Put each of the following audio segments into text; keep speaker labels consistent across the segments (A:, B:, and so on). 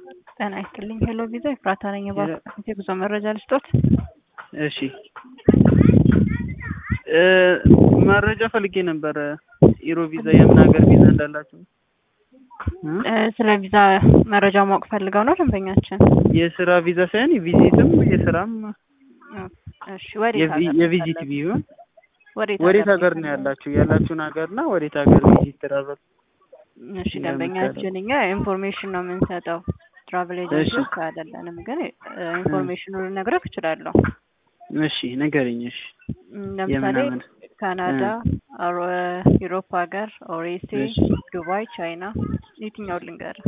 A: ጤና ይስጥልኝ ሄሎ ቪዛ ኤፍራታ ነኝ። የባንክ የጉዞ መረጃ ልስጦት?
B: እሺ መረጃ ፈልጌ ነበረ። ኢሮ ቪዛ የምን ሀገር ቪዛ እንዳላቸው
A: ስለ ቪዛ መረጃ ማወቅ ፈልገው ነው ደንበኛችን?
B: የስራ ቪዛ ሳይሆን የቪዚትም የስራም
A: እሺ ወዴት ሀገር
B: የቪዚት ቢሆን
A: ወዴት
B: ወዴት ሀገር ነው ያላችሁ? ያላችሁን ሀገር እና ወዴት ሀገር ቪዚት ትራቨል?
A: እሺ ደንበኛችን እኛ ኢንፎርሜሽን ነው የምንሰጠው ትራቨል ኤጀንሲ አይደለንም፣ ግን ኢንፎርሜሽኑን ልነግረህ እችላለሁ።
B: እሺ ንገረኝ። እሺ
A: ለምሳሌ
B: የምናምን
A: ካናዳ፣ ዩሮፕ ሀገር፣ ኦሬሴ፣ ዱባይ፣ ቻይና የትኛውን ልንገርህ?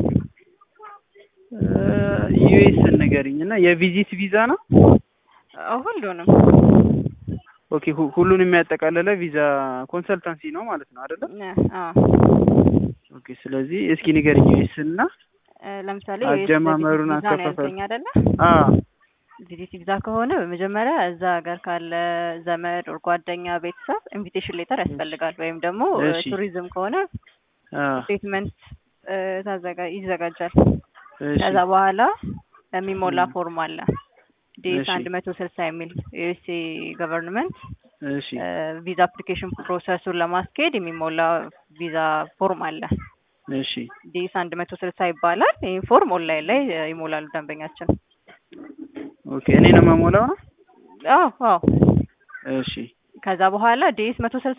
B: ዩኤስ ንገረኝ እና የቪዚት ቪዛ ነው።
A: ሁሉንም
B: ኦኬ ሁ- ሁሉን የሚያጠቃልለ ቪዛ ኮንሰልታንሲ ነው ማለት ነው አይደለም?
A: አዎ
B: ኦኬ ስለዚህ እስኪ ንገረኝ ዩኤስ እና
A: ለምሳሌ
B: አጀማመሩን
A: ቪዛ ነው
B: አከፋፈል
A: ያልከኝ አይደለ?
B: አ
A: ቪዚት ቪዛ ከሆነ በመጀመሪያ እዛ ሀገር ካለ ዘመድ ኦር ጓደኛ ቤተሰብ ኢንቪቴሽን ሌተር ያስፈልጋል። ወይም ደግሞ
B: እሺ።
A: ቱሪዝም ከሆነ
B: አ
A: ስቴትመንት ታዘጋ ይዘጋጃል።
B: እሺ
A: ከዛ በኋላ የሚሞላ ፎርም አለ ዴስ
B: እሺ።
A: አንድ መቶ ስልሳ የሚል ዩኤስኤ ገቨርንመንት
B: እሺ
A: ቪዛ አፕሊኬሽን ፕሮሰሱን ለማስኬድ የሚሞላ ቪዛ ፎርም አለ።
B: እሺ
A: ዴስ አንድ መቶ ስልሳ ይባላል። ይህ ፎርም ኦንላይን ላይ ይሞላሉ ደንበኛችን።
B: ኦኬ እኔ ነው የምሞላው ነው?
A: አዎ አዎ።
B: እሺ
A: ከዛ በኋላ ዴስ መቶ ስልሳ